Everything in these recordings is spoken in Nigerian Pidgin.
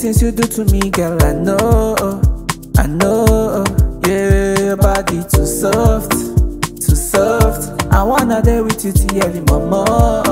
things you do to me, girl, I know, I know. Yeah, your body too soft, too soft. I wanna day with you till early, mama,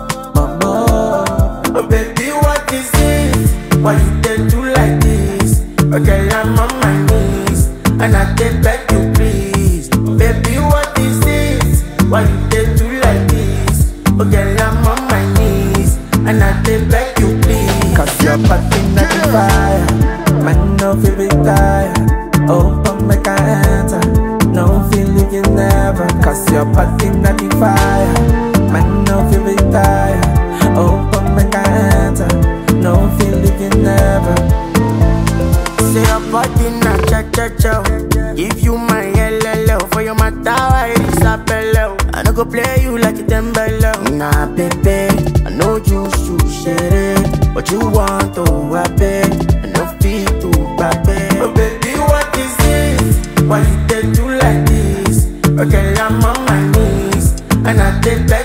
mama. Oh baby, what is this? Why you dey do like this? Okay, I'm on my knees and I dey beg you please. Baby, what is this? Why you dey do like this? Okay, I'm on my knees and I dey beg you please. Cause your body not the fire, man no feel retire. Open make I enter, no feel leave you never. Cause your body not the fire, man no feel retire. Open make I enter, no feel leave you never. Say your body na cha cha cha. Give you my LLO for your matter, I Isabella. I no go play you like a Dembele. Nah, baby, I know you should share it, but you want to beg. I no fit to baby. Oh baby, what is this? Why you dey do like this? Okay, I'm on my knees and I dey beg